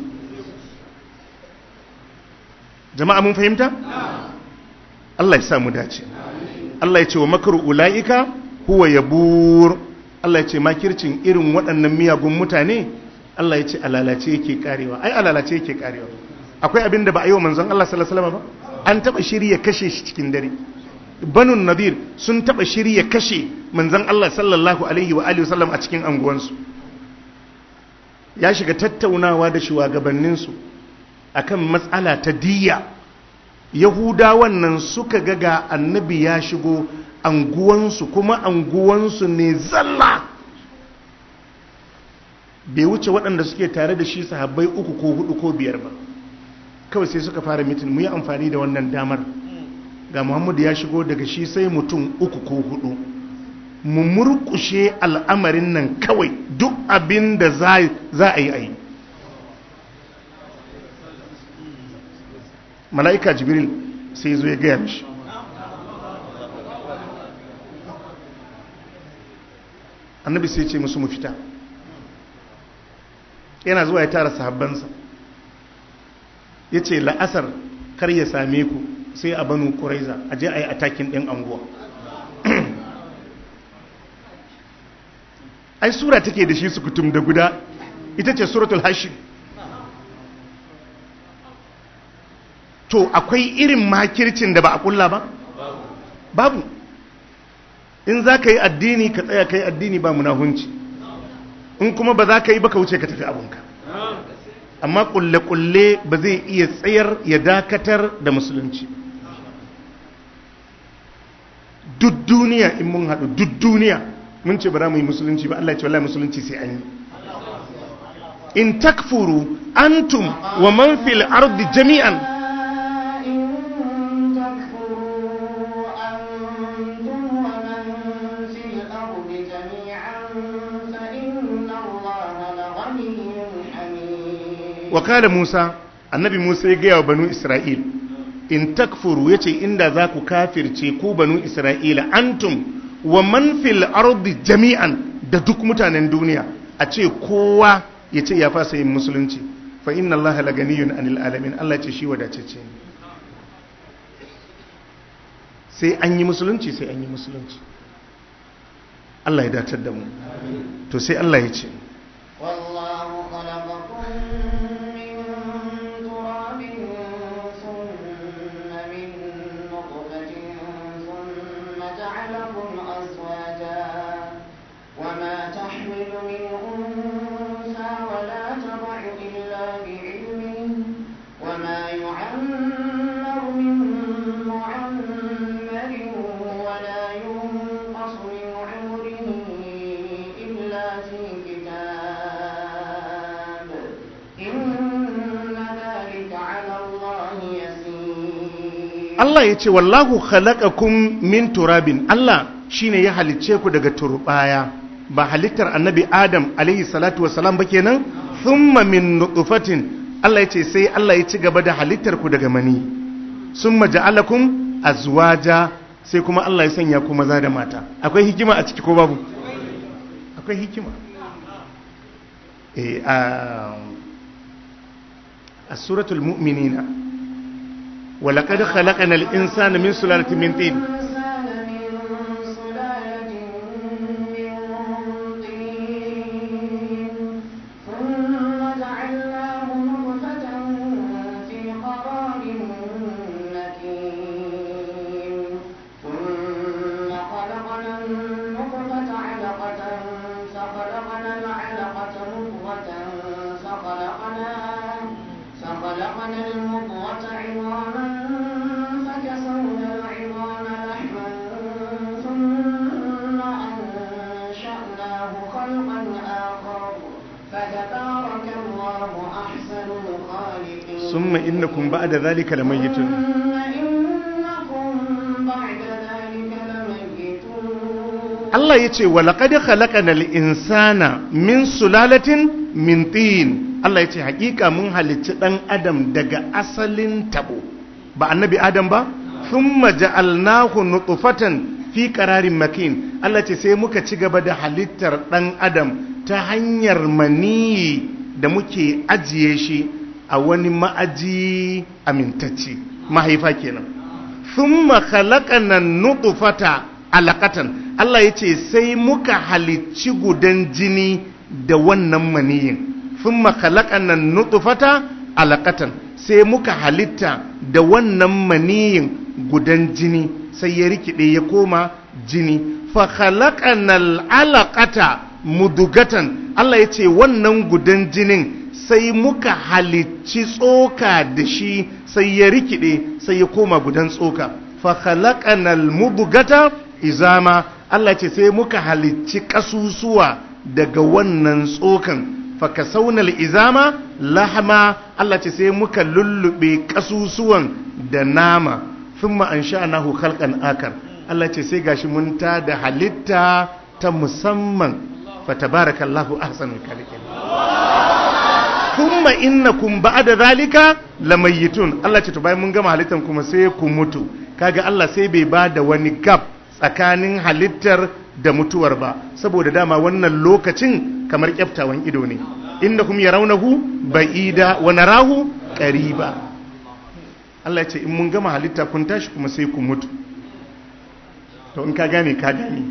A: jama'a mun fahimta Allah ya samu dace Allah ya ce wa makaru ula'ika huwa yabur Allah ya ce makircin irin waɗannan miyagun mutane Allah ya ce alalace yake karewa ai alalace yake karewa akwai abin da ba a yi wa manzon Allah sallallahu alaihi wasallam ba an taba shirya kashe shi cikin dare banun nadir sun taba shirya kashe manzon Allah sallallahu alaihi wa alihi wasallam a cikin anguwansu ya shiga tattaunawa da shugabanninsu akan matsala ta diya yahudawan nan suka ga ga annabi ya shigo anguwansu kuma anguwansu ne zalla bai wuce waɗanda suke tare da shi sahabbai uku ko hudu ko biyar ba kawai sai suka fara mitin mu yi amfani da wannan damar ga muhammadu ya shigo daga shi sai mutum uku ko hudu mu murkushe al'amarin nan kawai duk abin da za a yi a yi mala'ika jibril sai zo ya gaya mishi annabi sai ce musu mu fita yana zuwa ya tara sahabbansa ya ce la'asar kar ya same ku sai a banu ƙuraiza a je a yi atakin ɗin anguwa ai sura take da shi su kutum da guda ita ce suratul hashim to akwai irin makircin da ba a kulla ba babu in za ka yi addini ka tsaya ka yi addini ba munahunci in kuma ba za ka yi ba ka wuce ka tafi abunka amma kulle-kulle ba zai iya tsayar ya dakatar da musulunci duk duniya in mun haɗu duk duniya mun ce ba za mu yi musulunci ba Allah ya ce wallahi musulunci sai an yi in takfuru antum wa man fil ardi jami'an
B: إن تكفروا أنتم ومن في الأرض جميعا فإن
A: wa kala Musa annabi Musa ya gaya wa banu Isra'il in takfuru yace inda za ku kafirce ku banu Isra'ila antum wa man fil ardi jami'an da duk mutanen duniya a ce kowa ya ce ya fasa yin musulunci fa inna allaha laganiyun anil alamin Allah ce shi wadatacce ne sai an yi musulunci sai an yi musulunci Allah ya datar da mu to sai Allah ya ce
B: والله خلقكم من تراب ثم من نطفة ثم جعلكم أزواجا وما تحمل من أنثى ولا تضع إلا بعلمه وما يعمر من معمر ولا ينقص من عمره إلا في كتاب إن ذلك على الله يسير
A: Allah ya ce wallahu khalaqakum min turabin Allah shine ya halicce ku daga turbaya ba halittar annabi Adam alaihi salatu wassalam ba kenan thumma min nutfatin Allah ya ce sai Allah ya ci gaba da halittar ku daga mani summa ja'alakum azwaja sai kuma Allah ya sanya ku maza da mata akwai hikima a ciki ko babu akwai hikima eh a a suratul mu'minina ولقد خلقنا الإنسان من سلالة من طين
B: الإنسان من سلالة من طين ثم جعلناه نطفة في قرار مكين ثم خلقنا النطفة علقة فخلقنا العلقة مضغة فخلقنا فخلقنا المضغة عظاما فكسونا العظام لحما ثم أنشأناه خلقا آخر فتبارك الله أحسن الخالقين
A: ثم إنكم بعد ذلك لميتون
B: ثم إنكم بعد ذلك لميتون
A: Allah ya ce walaƙad khalaqanal insana min sulalatin min tin Allah ya ce hakika mun halicci ɗan adam daga asalin tabo ba annabi adam ba thumma ja'alnahu nutfatan fi qararin makin Allah ya ce sai muka ci gaba da halittar ɗan adam ta hanyar maniyi da muke ajiye shi a wani ma'aji amintacce mahaifa kenan thumma khalaqana nutfata alaqatan Allah yace sai muka halicci gudan jini da wannan maniyin thumma khalaqana nutfata alaqatan sai muka halitta da wannan maniyin gudan jini sai ya rikide ya koma jini fa khalaqana alaqata mudugatan Allah yace wannan gudan jinin sai muka halicci tsoka da shi sai ya rikide sai ya koma gudan tsoka fa khalaqanal mudghata izama Allah ce sai muka halicci kasusuwa daga wannan tsokan fa kasaunal izama lahma Allah ce sai muka lullube kasusuwan da nama thumma ansha'nahu khalqan akar Allah ce sai gashi mun ta da halitta ta musamman fa tabarakallahu ahsanul khaliqin thumma innakum ba'da zalika lamayitun Allah ce to bayan mun gama halittar kuma sai ku mutu kaga Allah sai bai ba da wani gap tsakanin halittar da mutuwar ba saboda dama wannan lokacin kamar kyaftawan ido ne innakum yarawnahu ba'ida wa narahu qariba Allah ya ce in mun gama halitta kun tashi kuma sai ku mutu to in ka gane ka gane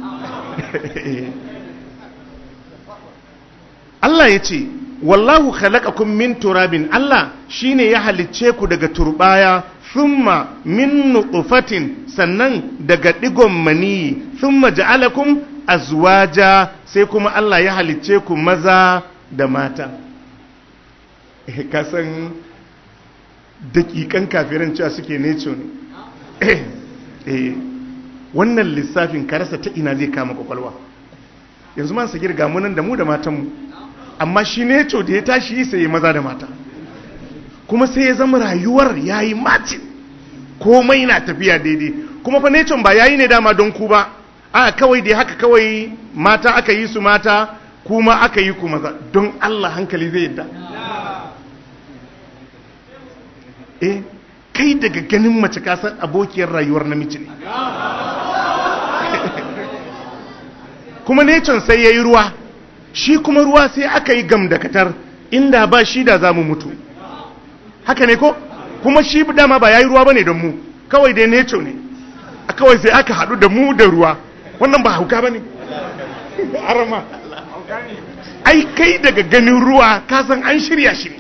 A: Allah ya ce wallahu khalaqakum min turabin Allah shine ya halicce ku daga turbaya thumma min nutfatin sannan daga digon maniyi thumma ja'alakum azwaja sai kuma Allah ya halicce ku maza da mata eh ka san dakikan kafiran cewa suke neco ne eh wannan lissafin ka rasa ta ina zai kama kwakwalwa yanzu man sagir ga munan da mu da matanmu amma shi ne da ya tashi yi sai maza da mata kuma sai ya zama rayuwar ya yi macin komai na tafiya daidai kuma fa necon ba ya yi ne dama don ku ba a kawai dai haka kawai mata aka yi su mata kuma aka yi ku maza don Allah hankali zai yadda eh kai daga ganin mace kasar abokiyar rayuwar namiji ne kuma necon sai ya yi ruwa shi kuma ruwa sai aka yi gamdakatar inda ba shi da za mu mutu haka ne ko kuma shi dama ba ya yi ruwa ba ne don mu kawai dai neco ne a kawai sai aka haɗu da mu da ruwa wannan ba hauka ba ne arama ai kai daga ganin ruwa kasan an shirya shi ne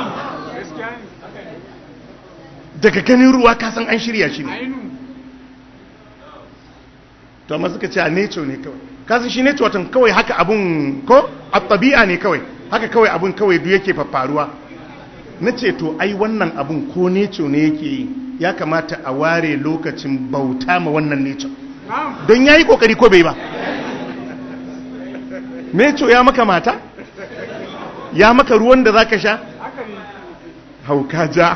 A: daga ganin ruwa kasan an shirya shi ne to amma suka ce a neco ne kawai kasan shi neco watan kawai haka abun ko a tabi'a ne kawai haka kawai abun kawai duk yake faruwa na ce to ai wannan abun ko neco ne yake yi ya kamata a ware lokacin bauta ma wannan neco don ya yi kokari ko bai ba neco ya maka mata ya maka ruwan da za ka sha hauka ja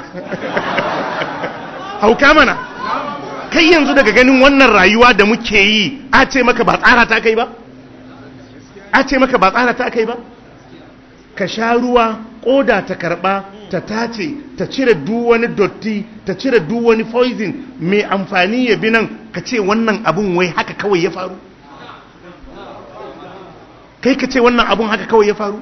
A: hauka mana kai yanzu daga ganin wannan rayuwa da muke yi a ce maka ba tsara ta kai ba a ce maka ba tsara ta kai ba ka sha ruwa koda ta karba ta tace ta cire duk wani dotti ta cire duk wani poison mai amfani ya bi nan ka ce wannan abun wai haka kawai ya faru kai ka ce wannan abun haka kawai ya faru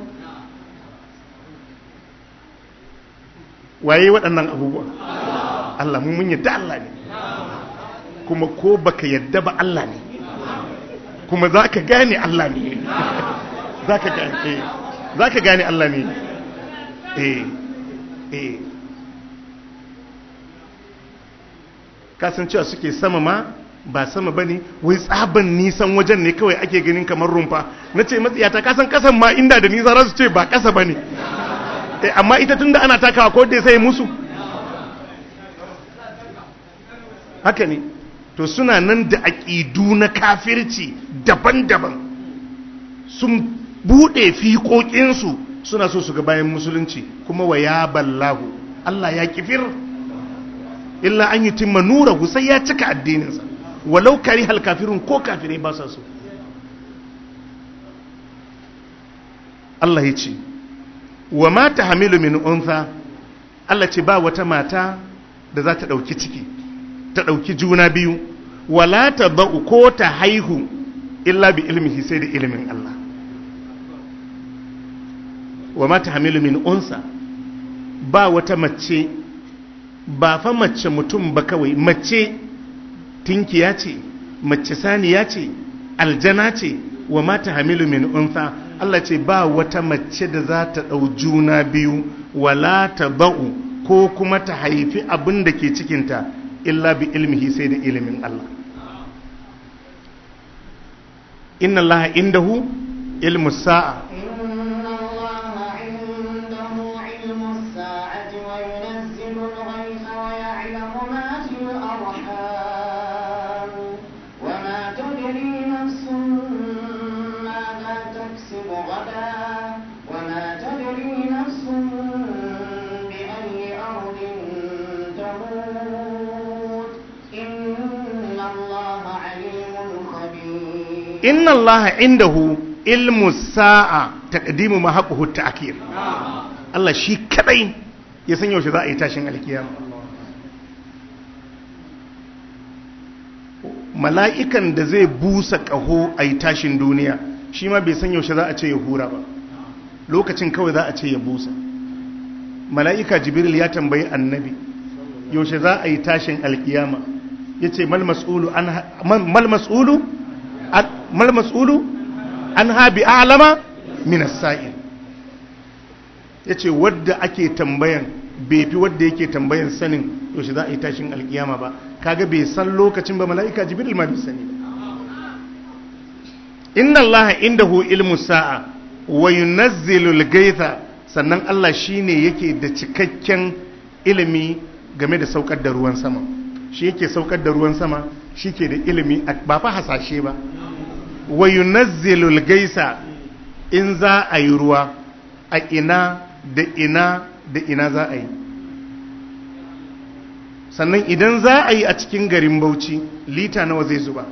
A: waye waɗannan abubuwa Allah mu mun yadda Allah ne kuma ko baka yadda ba Allah ne kuma za ka gane Allah ne za ka gane za ka gane Allah ne eh eh kasancewa suke sama ma ba sama ba ne wai tsaban nisan wajen ne kawai ake ganin kamar rumfa na ce matsiyata kasan kasan ma inda da nisa za su ce ba kasa ba ne amma ita tun da ana takawa ko da sai musu haka ne to suna nan da aƙidu na kafirci daban-daban sun buɗe fiƙoƙinsu suna so su ga bayan musulunci kuma wa ya ballahu Allah ya kifir illa an yi timma nura sai ya cika addininsa walau kari halkafirun ko kafirai ba sa so Allah ya ce wa mata hamilu min unsa Allah ce ba wata mata da za ta ɗauki ciki ta ɗauki juna biyu wala ta ba'u ko ta haihu illa bi ilmihi sai da ilimin Allah wa mata hamilu min unsa ba wata mace ba fa mace mutum ba kawai mace tinkiya ce mace saniya ce aljana ce wa mata hamilu min unsa Allah ce ba wata mace da za ta ɗau juna biyu wala ta ba'u ko kuma ta haifi abin da ke cikinta illa bi ilmihi sai da ilimin Allah inna Allah indahu ilmu sa'a inna allaha indahu ilmu sa'a taqdimu ma haquhu ta'khir Allah shi kadai ya san yaushe za a yi tashin alkiyama mala'ikan da zai busa kaho a yi tashin duniya shi ma bai san yaushe za a ce ya hura ba lokacin kawai za a ce ya busa mala'ika jibril ya tambayi annabi yaushe za a yi tashin alkiyama ya ce mal mas'ulu mal mas'ulu an habi alama minas sa'il ya ce wadda ake tambayan bai fi wadda yake tambayan sanin yaushe za a yi tashin alkiyama ba kaga bai san lokacin ba mala'ika jibril ma bai sani ba inna allaha indahu ilmu sa'a wa yunazzilu al-gaitha sannan Allah shine yake da cikakken ilimi game da saukar da ruwan sama shi yake saukar da ruwan sama shi ke da ilimi ba fa hasashe ba wa yunazzilul gaisa in za a yi ruwa a ina da ina da ina za a yi sannan idan za a yi a cikin garin bauchi lita nawa zai zuba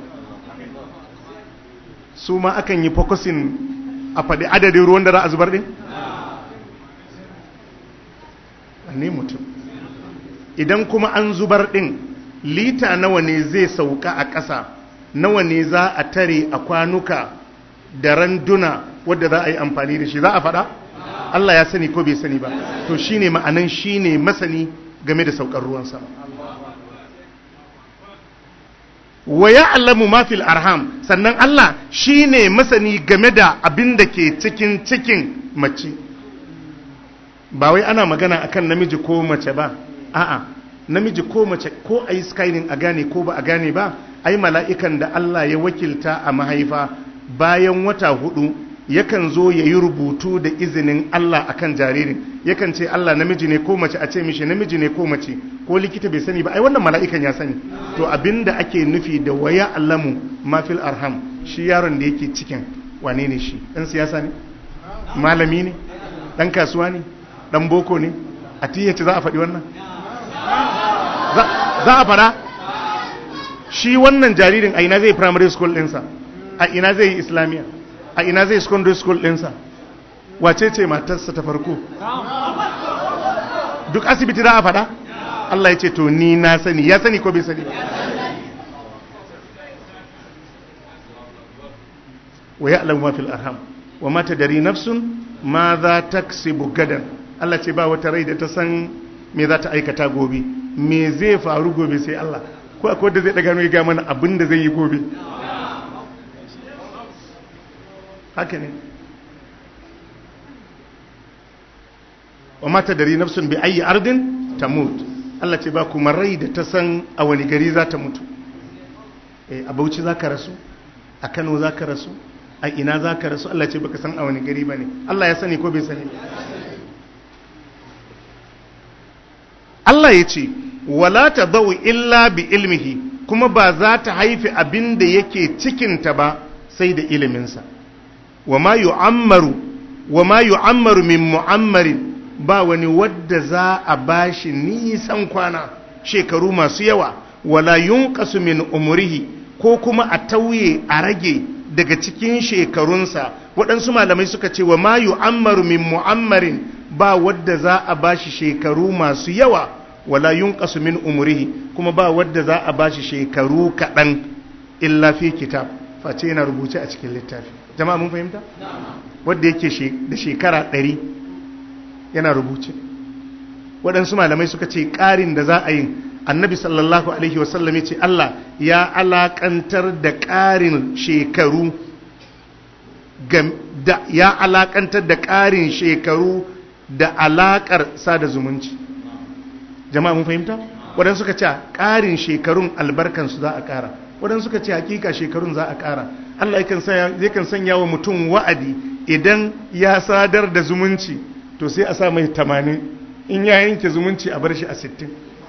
A: su ma akan yi fokusin a faɗi adadin ruwan da za a zubar ɗin? ne mutum idan kuma an zubar ɗin lita nawa ne zai sauka a ƙasa nawa ne za a tare a kwanuka da randuna wadda za a yi amfani da shi za a faɗa? Allah ya sani ko bai sani ba to shine ma'anan shine masani game da saukar ruwan sama wa ya'lamu ma fil arham sannan Allah shine masani game da abin da ke cikin cikin mace ba wai ana magana akan namiji ko mace ba a'a namiji ko mace ko ayi skyring a gane ko ba a gane ba ai mala'ikan da Allah ya wakilta a mahaifa bayan wata hudu yakan zo ya yi rubutu da izinin Allah akan jaririn yakan ce Allah namiji ne ko mace a ce mishi namiji ne ko mace ko likita bai sani ba ai wannan mala'ikan ya sani to abinda ake nufi da waya allamu mafil arham shi yaron da yake cikin wane ne shi dan siyasa ne malami ne dan kasuwa ne dan boko ne a tiyace za a faɗi wannan za a faɗa shi wannan jaririn a ina zai primary school ɗinsa a ina zai yi islamiyya a ina zai secondary school ɗinsa wace ce matarsa ta farko duk asibiti za a faɗa Allah ya ce to ni na sani ya sani ko bai sani wa ya'lamu ma fil arham wa ma tadri nafsun ma za taksibu gadan Allah ce ba wata rai da ta san me za ta aikata gobe me zai faru gobe sai Allah ko akwai da zai daga ya ga mana abin da zai yi gobe haka ne wa mata dari nafsun bi ayi ardin ta mutu Allah ce ba kuma rai da ta san a wani gari za ta mutu a bauchi za ka rasu a kano za ka rasu a ina za ka rasu Allah ce baka san a wani gari ba ne Allah ya sani ko bai sani Allah ya ce wala ta zau illa bi ilmihi kuma ba za ta haifi abin da yake cikinta ba sai da iliminsa wa ma yu'ammaru wa ma yu'ammaru min mu'ammarin ba wani wadda za a bashi nisan kwana shekaru masu yawa wala yunqasu min umrihi ko kuma a tauye a rage daga cikin shekarunsa waɗansu malamai suka ce wa ma yu'ammaru min mu'ammarin ba wadda za a bashi shekaru masu yawa wala yunqasu min umrihi kuma ba wadda za a bashi shekaru kaɗan illa fi kitab face yana rubuce a cikin littafi jama'a mun fahimta wadda yake da shekara ɗari yana rubuce waɗansu malamai suka ce ƙarin da za a yi annabi sallallahu alaihi wasallam ya ce Allah ya alaƙantar da ƙarin shekaru ya alaƙantar da ƙarin shekaru da alaƙar sada zumunci jama'a mun fahimta waɗansu suka ce ƙarin shekarun albarkansu za a ƙara waɗansu suka ce hakika shekarun za a ƙara Allah yakan sanya wa mutum wa'adi idan ya sadar da zumunci to sai a sa mai tamanin in ya yanke zumunci a bar shi a sittin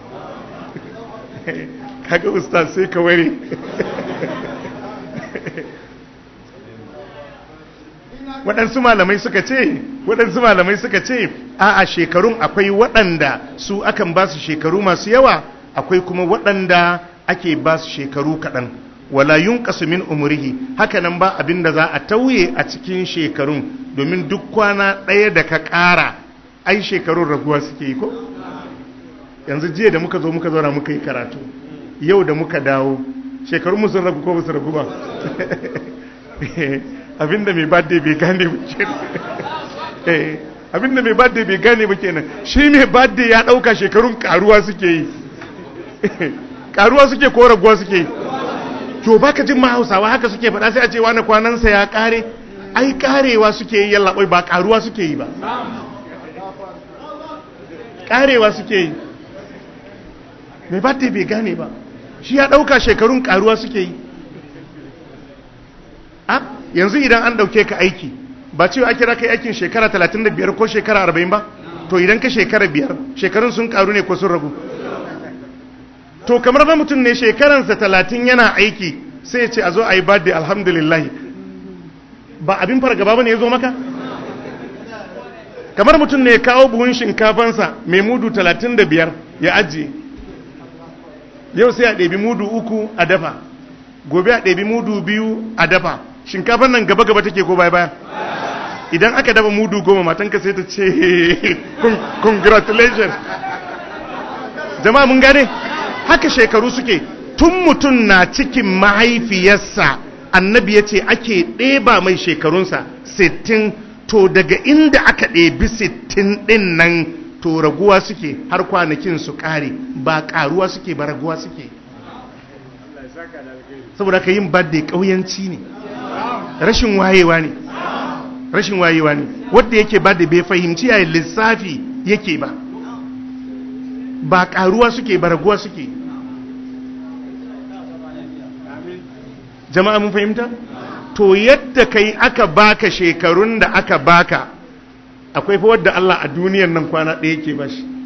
A: kaga ustaz sai ka ware waɗansu malamai suka ce waɗansu malamai suka ce a a shekarun akwai waɗanda su akan ba su shekaru masu yawa akwai kuma waɗanda ake ba su shekaru kaɗan wala yunqasu min umrihi haka nan ba abin da za a tauye a cikin shekarun domin duk kwana ɗaya da ka ƙara ai shekarun raguwa suke yi ko yanzu jiya da muka zo muka zauna muka yi karatu yau da muka dawo shekarun mu sun ragu ko ba su ragu ba abinda mai birthday bai gane ba kenan abinda mai birthday bai gane ba kenan shi mai birthday ya ɗauka shekarun karuwa suke yi karuwa suke ko raguwa suke yi to baka jin ma hausawa haka suke faɗa sai a ce wani kwanansa ya ƙare ai ƙarewa suke yi yallaɓai ba ƙaruwa suke yi ba ƙarewa suke yi mai batte bai gane ba shi ya ɗauka shekarun ƙaruwa suke yi a yanzu idan an ɗauke ka aiki ba cewa ake raka aikin shekara 35 ko shekara 40 ba to idan ka shekara biyar shekarun sun ƙaru ne ko sun ragu to kamar ba mutum ne shekaransa talatin yana aiki sai ya ce a zo a yi birthday alhamdulillahi ba abin fargaba ba ne ya zo maka kamar mutum ne ya kawo buhun shinkafansa mai mudu talatin da biyar ya ajiye yau sai a ɗabi mudu uku a dafa gobe a ɗabi mudu biyu a dafa shinkafan nan gaba-gaba take ko baya baya idan aka dafa mudu goma matanka sai ta ce congratulations jama'a mun gane haka shekaru suke tun mutum na cikin mahaifiyarsa annabi ya ce ake ɗeba mai shekarunsa 60 to daga inda aka ɗebi 60 ɗin nan to raguwa suke har kwanakin su ƙare ba ƙaruwa suke ba raguwa suke saboda ka yin birthday ƙauyanci ne rashin wayewa ne rashin wayewa ne wadda yake birthday bai fahimci yayin lissafi yake ba ba ƙaruwa suke ba raguwa suke jama'a mun fahimta to yadda kai aka baka shekarun da aka baka akwai fa wadda Allah a duniyar nan kwana ɗaya yake ba shi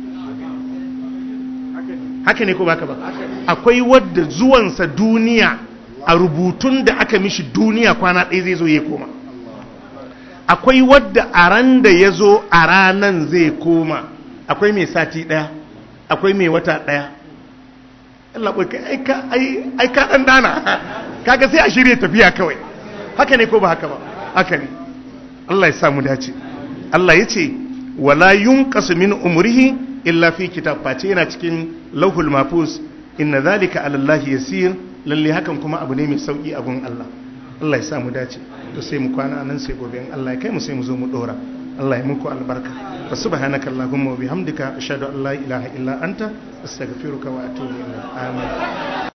A: haka ne ko baka ba akwai wadda zuwansa duniya a rubutun da aka mishi duniya kwana ɗaya zai zo ya koma akwai wadda a ran da ya zo a ranan zai koma akwai mai sati ɗaya akwai mai wata ɗaya Allah kai ai ka ɗan dana kaga sai a shirya tafiya kawai haka ne ko ba haka ba haka ne Allah ya samu dace Allah ya ce wala yunqasu min umrihi illa fi kitab face yana cikin lauhul mahfuz inna zalika ala Allah yasir lalle hakan kuma abu ne mai sauki a gun Allah Allah ya samu dace to sai mu kwana nan sai gobe in Allah ya kai mu sai mu zo mu dora Allah ya muku albarka wa subhanaka allahumma wa bihamdika ashhadu an la ilaha illa anta astaghfiruka wa atubu ilaik amin